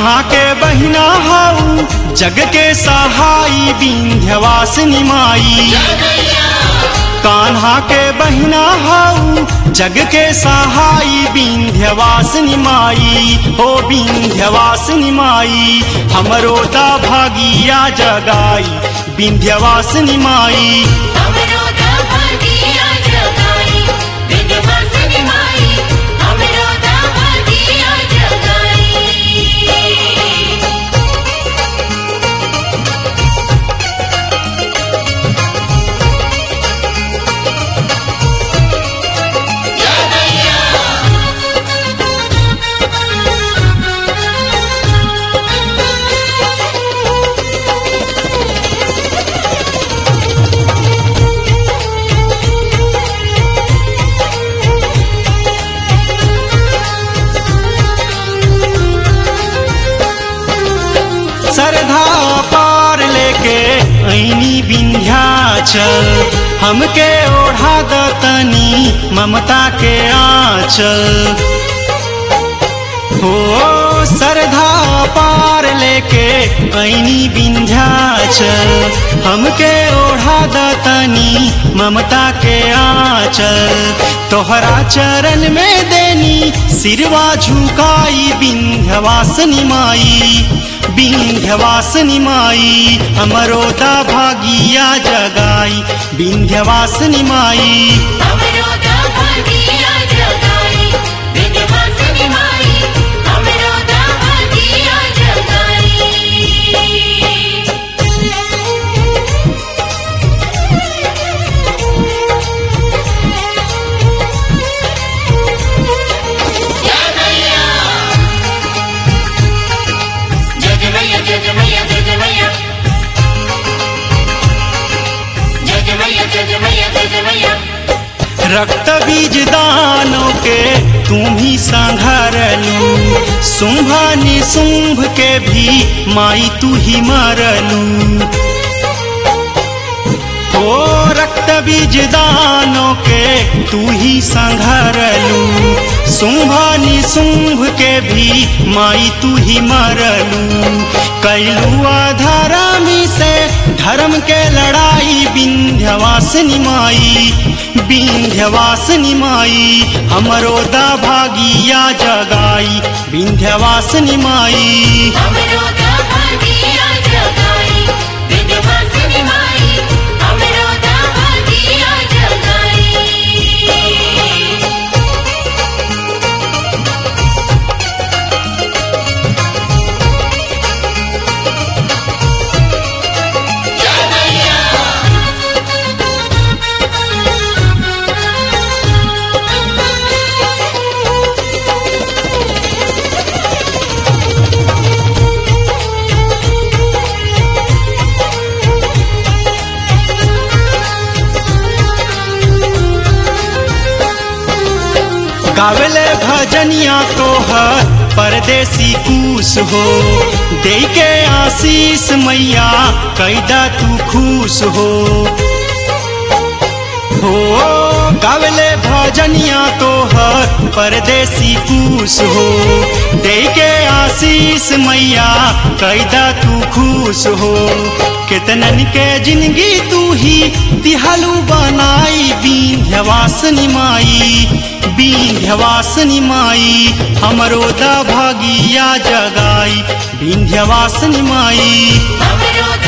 कान्हा के बहिना हाउ जग के सहाई विंध्यवासिनी माई कान्हा के बहिना हाउ जग के सहाई विंध्यवासिनी माई ओ विंध्यवासिनी माई हमरो दा भागिया जगाई विंध्यवासिनी माई हमरो दा भागिया जगाई विंध्यवासिनी माई हमरो दा भागिया जगाई सरधा पार लेके ऐनी विंध्याचल हमके ओढ़ा दतनी ममता के आंचल हो सरधा पार लेके ऐनी विंध्याचल हमके ओढ़ा दतनी ममता के आंचल तोहरा चरण में देनी सिरवा झुकाई विंध्यवासिनी माई विंध्यवासिनी माई हमरो दा भागिया जगाई विंध्यवासिनी माई हमरो दा भागिया जगाई विंध्यवासिनी माई हमरो दा भागिया जगाई जय जय मैया जय जय मैया जय जय मैया जय जय मैया जय जय मैया जय जय मैया रक्त बीज दानों के तुम ही संघरलू शुंभ निशुंभ के भी माई तू ही मरलू ओ रक्त बीज दानों के तू ही संघरलू शुंभ निशुंभ के भी माई तू ही मरलू कैलू अधर्मी से धर्म के लड़ाई विंध्यवासिनी माई विंध्यवासिनी माई हमरो दा भागिया जगाई विंध्यवासिनी माई हमरो दा भागिया जगाई विंध्यवासिनी माई हमरो दा भागिया जगाई गावले भजनिया तोहर परदेसी कूस हो दे के आशीष मैया कैदा तू खुश हो हो गावले भजनिया तोहर परदेसी कूस हो दे के आशीष मैया कैदा तू खुश हो कितनन के जिंदगी तू ही तिहलू बनाई विंध्यवासिनी माई विंध्यवासिनी माई हमरो दा भागिया जगाई विंध्यवासिनी माई हमरो